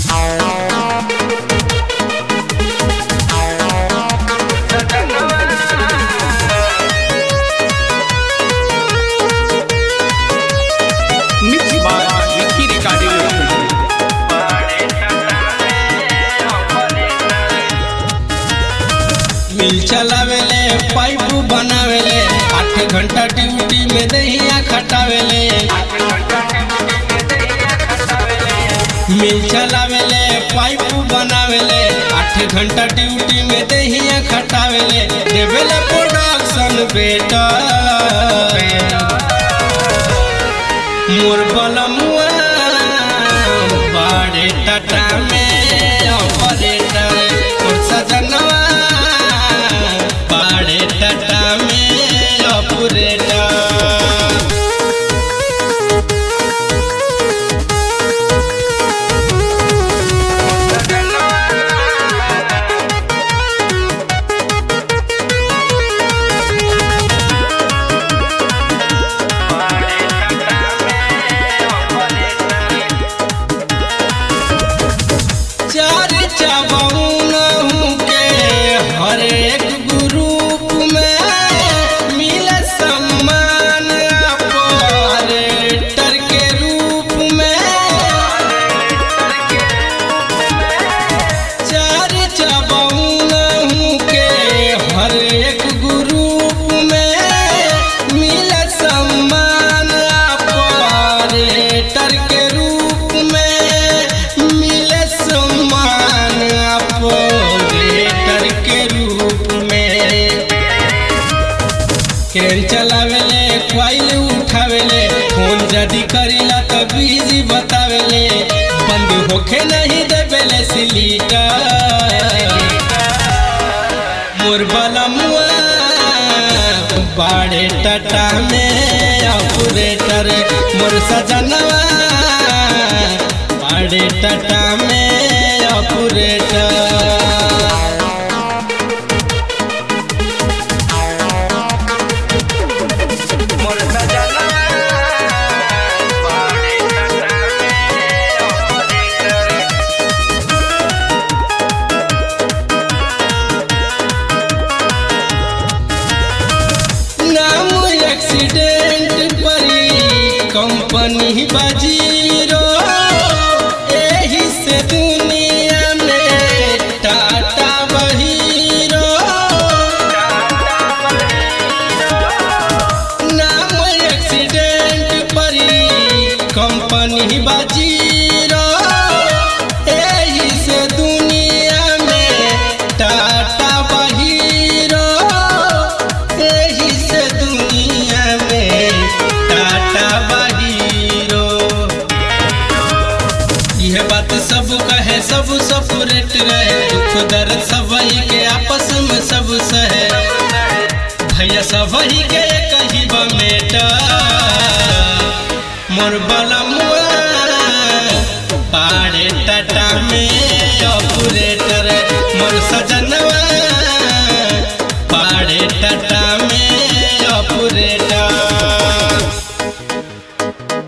Mixed by Vicky Recording. मिल चलावेले pipe बनावेले आठ घंटा ड्यूटी में दहिया खटावेले मिल चलावेले पाइप बनावेले आठ घंटा ड्यूटी में दहिया खटावेले देवेले प्रोडक्शन बेटा मोर बलमुआ बाड़े टाटा में ऑपरेटर मोर सजनवा बाड़े टाटा में ऑपरेटर चार चबौन के हर एक ग्रुप में मिले सम्मान ऑपरेटर के रूप में चार चबौन के हर एक ग्रुप में मिले सम्मान ऑपरेटर के रूप में मिले सम्मान ऑपरेटर के रूप में केन चलावेले क्वाइल उठावेले फोन जदी करीला त बिजी बतावेले बंद होखे नहीं देवेले सिलीटर मोर बलमुआ बाड़े टाटा में ऑपरेटर मोर सजनवा बाड़े टाटा में ऑपरेटर नाम एक्सीडेंट परी कंपनी बजीरो एही से दुनिया में टाटा बहीरो नाम एक्सीडेंट परी कंपनी बजीरो एही से दुनिया में टाटा बहीरो एही से दुनिया में टाटा बहीरो यह बात सब कहे सब सपरेट रहे दुख दर्द सबही के आपस में सब सहे भैया सबही के कही बमेटा मोर बलमुआ पाड़े टाटा में ऑपरेटर मोर सजना